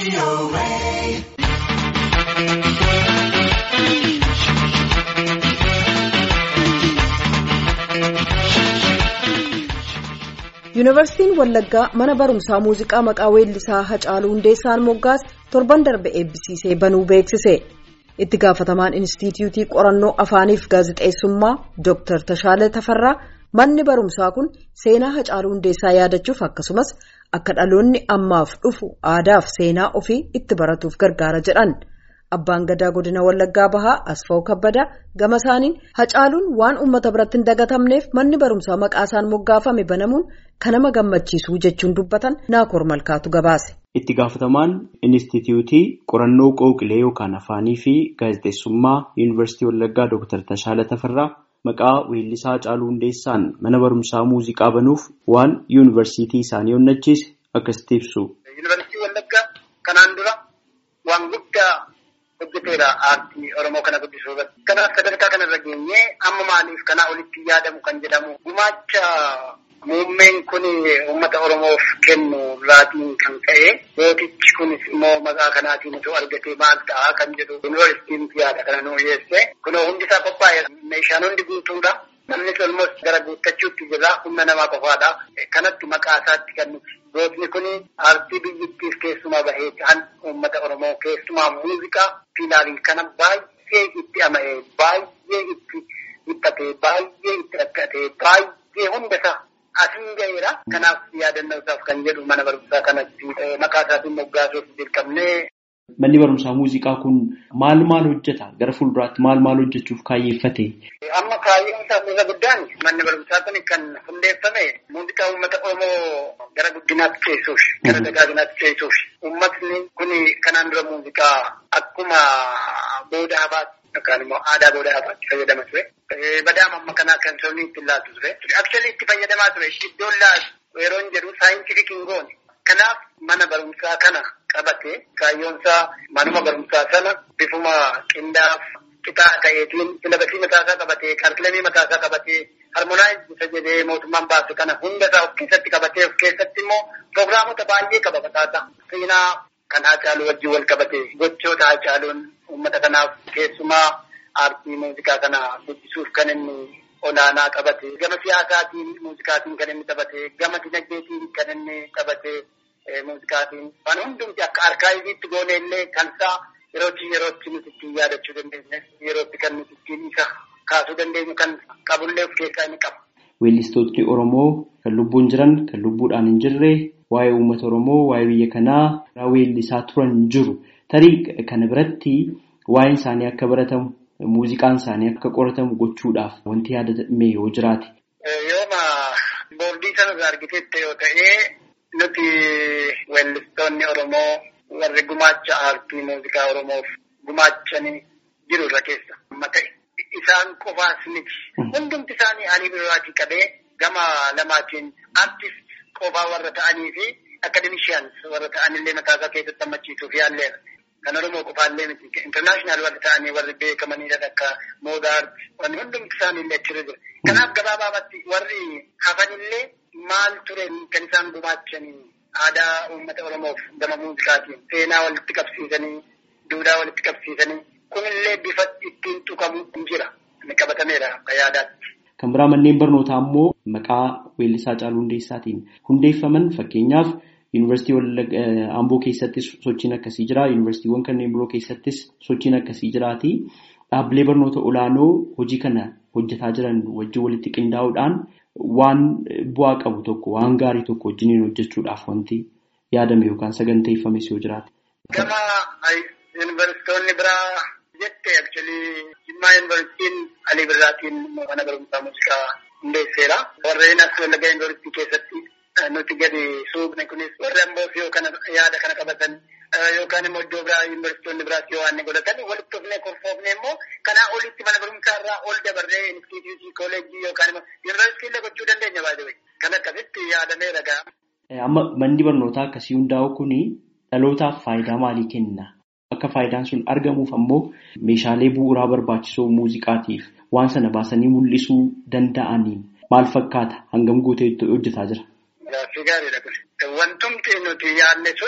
Yuunivarsiitiin Wallaggaa mana barumsaa muuziqaa maqaa weellisaa Hacaaluu Hundeessaan moggaas torban darbe eebbisiisee banuu beeksise. Itti gaafatamaan Inistituutii Qorannoo Afaaniif Gaazexeessummaa Dr. Tashaala Tafarraa manni barumsaa kun seenaa Hacaaluu Hundeessaa yaadachuuf akkasumas akka dhaloonni ammaaf dhufu aadaaf seenaa ofii itti baratuuf gargaara jedhan. Abbaan gadaa godina Wallaggaa Bahaa Asfaw Kabbadaa gama isaaniin Hacaaluun waan uummata biratti hin dagatamneef manni barumsaa maqaa isaan moggaafame banamuun kan nama gammachiisu jechuun dubbatan Naakoor Malkaatu gabaase. Itti gaafatamaan Inistituutii Qorannoo Qooqilee yookaan Afaanii fi Gaazexeessummaa Yuunivarsiitii Wallaggaa Dr. Tashaala Tafarraa maqaa weellisaa Hacaaluu Hundeessaan mana barumsaa muuziqaa banuuf waan yuunivarsiitii isaanii onnachiise akkasitti ibsu. Yuunivarsiitii Wallaggaa kanaan dura waan guddaa hojjeteera aartii Oromoo kana guddisuu irratti. Kanaaf sadarkaa kanarra geenyee amma maaliif kanaa olitti yaadamu kan jedhamu gumaacha muummeen kun uummata Oromoof kennu irraatiin kan ka'e mootichi kunis immoo maqaa kanaatiin osoo argatee maal ta'a kan jedhu yuunivarsiitiin yaada kana nu dhiyeesse. Kunoo hundi isaa qophaa'e meeshaan hundi guutuudha. Namni olmos gara guuttachuutti jira humna namaa qofaadha. Kanatti maqaa isaatti kan nuti. Gootni kun aartii biyyattiif keessumaa bahee kan uummata Oromoo keessumaa muuziqaa fiilaarii kana baay'ee itti ama'ee baay'ee itti dhiphate baay'ee itti rakkate baay'ee hunda isaa asiin gaheera. Kanaaf yaadannoo isaaf kan jedhu mana barumsaa kanatti maqaa isaatiin moggaasuuf dirqamnee. Manni barumsaa muuziqaa kun maal maal hojjeta? Gara fuulduraatti maal maal hojjechuuf kaayyeeffate? Amma kaayyoon isaa isa guddaan manni barumsaa kun kan hundeeffame muuziqaa uummata Oromoo gara guddinaatti ceessuuf, gara dagaaginaatti ceessuuf. Uummatni kun kanaan dura muuziqaa akkuma booda hafaatti yookaan immoo aadaa booda hafaatti fayyadama ture. Badaama amma kanaa kan sabni itti laatu ture. Akshali itti fayyadamaa ture. Iddoon laatu yeroo hin jedhu saayintifik hin goone. Kanaaf mana barumsaa kana qabate kaayyoonsaa manuma barumsaa sana bifuma qindaaf qitaa ta'eetiin silabasii mataasaa qabatee kaalkilamii mataasaa qabatee harmonaayiz isa jedhee mootummaan baase kana hunda isaa of keessatti qabatee of keessatti immoo pirogiraamota baay'ee qaba mataasaa. Seenaa kan Hacaaluu wajjin wal qabate gochoota Hacaaluun uummata kanaaf keessumaa aartii muuziqaa kana guddisuuf kan inni olaanaa qabate gama siyaasaatiin muuziqaatiin kan inni taphate gama dinagdeetiin kan inni taphate muuziqaatiin waan hundumti akka arkaayiviitti goone illee kan isaa yerootti yerootti nuti ittiin yaadachuu dandeenya yerootti kan nuti ittiin isa kaasuu dandeenyu kan qabullee of keessaa inni qaba. Weellistootni Oromoo kan lubbuun jiran kan lubbuudhaan hin jirre waa'ee uummata Oromoo waa'ee biyya kanaa weellisaa turan jiru tarii kana biratti waa'een isaanii akka baratamu muuziqaan isaanii akka qoratamu gochuudhaaf wanti yaadame yoo jiraate. Yooma boordii sanarraa argiteette yoo ta'e nuti weellistoonni Oromoo warri gumaacha aartii muuziqaa Oromoof gumaachanii jiru irra keessa amma ta'e. Isaan qofaas miti. Hundumti isaanii alii biraatii qabee gama lamaatiin aartist qofaa warra ta'anii fi akademishiyaans warra ta'anillee mataasaa keessatti hammachiisuuf yaalleera. Kan Oromoo qofaallee miti. Intarnaashinaal warri ta'anii warri beekamanidha akka moodaart wanni hundumti isaaniillee achirra jira. Kanaaf gabaabaatti warri hafanillee maal ture kan isaan gumaachanii aadaa uummata Oromoof gama muuziqaatiin seenaa walitti qabsiisanii duudhaa walitti qabsiisanii kunillee bifa ittiin tuqamu hin jira. Inni qabatameera akka yaadaatti. Kan biraa manneen barnootaa immoo maqaa weellisaa Hacaaluu Hundeessaatiin hundeeffaman fakkeenyaaf Yuunivarsiitii Amboo keessattis sochiin akkasii jira. Yuunivarsiitiiwwan kanneen biroo keessattis sochiin akkasii jiraati. Dhaabbilee barnoota olaanoo hojii kana hojjetaa jiran wajjin walitti qindaa'uudhaan waan bu'aa qabu tokko waan gaarii tokko wajjiniin hojjechuudhaaf wanti yaadame yookaan saganteeffames yoo jiraate. Gama yuunivarsiitonni biraa jette akchualii Jimmaa yuunivarsiitiin Alii Birraatiin mana barumsaa muuziqaa hundeesseera. Warreen as Wallaggaa yuunivarsiitii keessatti nuti gadi suuqne kunis warri amboos yoo kana yaada kana qabatan yookaan immoo iddoo biraa yuunivarsiitonni biraas yoo waan godhatan walitti dhufnee kurfoofne immoo kanaa olitti mana barumsaa irraa ol dabarree instituutii kooleejii yookaan immoo yuunivarsiitii illee gochuu dandeenya baay'ee kan akkasitti yaadamee ragaa. Amma manni barnootaa akkasii hundaa'u kuni dhalootaaf faayidaa maalii kenna? Akka faayidaan sun argamuuf ammoo meeshaalee bu'uuraa barbaachisoo muuziqaatiif waan sana baasanii mul'isuu danda'aniin maal fakkaata hangam guutee hojjetaa jira? Gaaffii gaariidha kun. Wantumti nuti yaadne suni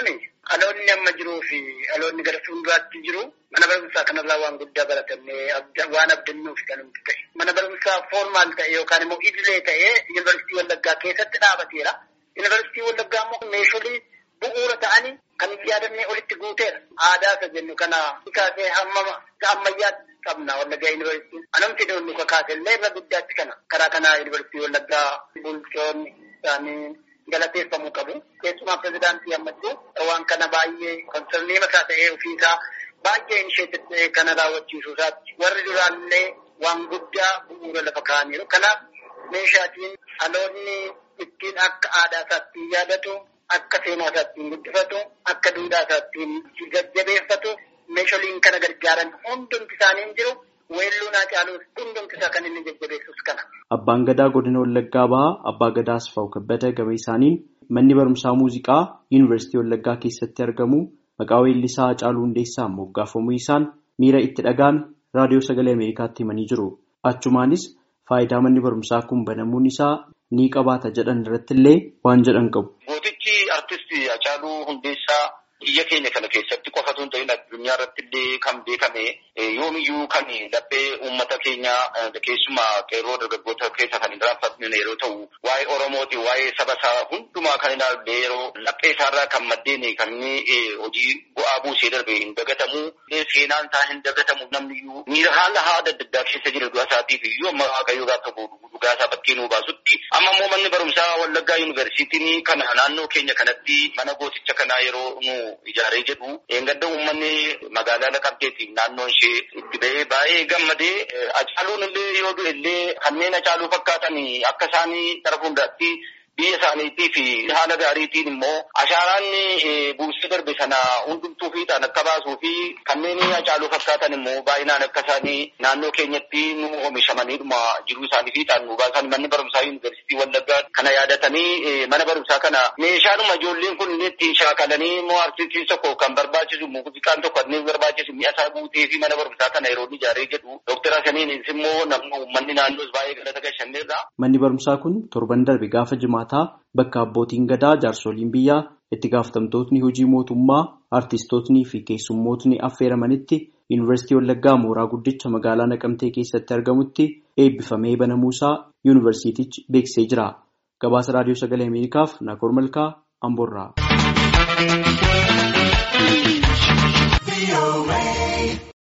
Dhaloonni amma jiruu fi dhaloonni gara fuulduraatti jiru mana barumsaa kanarraa waan guddaa baratannee waan abdannuuf kan nuti ta'e. Mana barumsaa foormaal ta'e yookaan immoo idilee ta'ee yuunivarsiitii Wallaggaa keessatti dhaabateera. Yuunivarsiitii Wallaggaa immoo meeshaalee bu'uura ta'anii kan yaadannee olitti guuteera. Aadaa isa jennu kana kaasee hamma ammayyaatti qabna Wallaggaa yuunivarsiitiin. Anamti nu kakaase illee irra guddaatti kana. Karaa kanaa yuunivarsiitii Wallaggaa bulchoonni isaanii galateeffamuu qabu. Keessumaa pirezidaantii ammachuu waan kana baay'ee konsernii mataa ta'ee ofiisaa baay'ee inisheetif ta'ee kana raawwachiisuu isaatti warri duraallee waan guddaa bu'uura lafa kaa'aniiru. Kanaaf meeshaatiin dhaloonni ittiin akka aadaa isaatti yaadatu, akka seenaa isaatti guddifatu, akka duudhaa isaatti jajjabeeffatu meeshaaleen kana gargaaran hundumti isaanii hin jiru. Weelluu naa caaluus hundumti isaa kan inni jajjabeessus kana. Abbaan Gadaa godina Wallaggaa bahaa Abbaa Gadaa Asfaaw Kabbada gama isaaniin manni barumsaa muuziqaa Yuunivarsiitii Wallaggaa keessatti argamu maqaa weellisaa Hacaaluu Hundeessaan moggaafamuu isaan miira itti dhaga'an raadiyoo sagalee Ameerikaatti himanii jiru. Achumaanis faayidaa manni barumsaa kun banamuun isaa ni qabaata jedhan irratti illee waan jedhan qabu. Gootichi artistii Hacaaluu Hundeessaa biyya keenya kana keessatti qofatu hin ta'in addunyaa irratti illee kan beekame yoomiyyuu kan laphee uummata keenya keessumaa qeerroo dargaggoota keessa kan hin raanfatne yeroo ta'u waa'ee Oromooti waa'ee saba isaa hundumaa kan ilaalle yeroo laphee isaarraa kan maddeen kan inni hojii bu'aa buusee darbe hin dagatamu seenaan isaa hin dagatamu namniyyuu miira haala haada adda addaa keessa jira du'a isaatiif iyyuu amma waaqayyoo gaafa dhugaa isaa bakkee nuu baasutti amma immoo manni barumsaa Wallaggaa Yuunivarsiitiin kana naannoo keenya kanatti mana gooticha kanaa yeroo nu ijaaree jedhu eeggadda uummanni magaalaa Naqamteetiin naannoon ishee itti ba'ee baay'ee gammadee Hacaaluun illee yoo du'e illee kanneen Hacaaluu fakkaatan akka isaanii gara fuulduraatti biyya isaaniitii fi haala gaariitiin immoo ashaaraan buusee darbe sana hundumtuu fiixaan akka baasuu fi kanneen Hacaaluu fakkaatan immoo baay'inaan akka isaanii naannoo keenyatti nu oomishamaniidhuma jiruu isaanii fiixaan nu baasan manni barumsaa yuunivarsiitii Wallaggaa kana yaadatanii mana barumsaa kana meeshaanuma ijoolleen kun itti shaakalanii immoo artistiin tokko kan barbaachisu muuziqaan tokko inni barbaachisu mi'a isaa guutee fi mana barumsaa kana yeroo ijaaree jedhu Dooktar Hasaniinis immoo namni uummanni naannoos baay'ee galata gashanneerra. Manni barumsaa kun torban darbe gaafa jimaataa bakka abbootiin gadaa jaarsoliin biyyaa itti gaafatamtootni hojii mootummaa artistootnii fi keessummootni affeeramanitti yuunivarsiitii Wallaggaa mooraa guddicha magaalaa Naqamtee keessatti argamutti eebbifamee banamuusaa yuunivarsiitichi beeksisee jira. Gabaasa raadiyoo sagalee Ameerikaaf Naakoor Malkaa Amboorraa.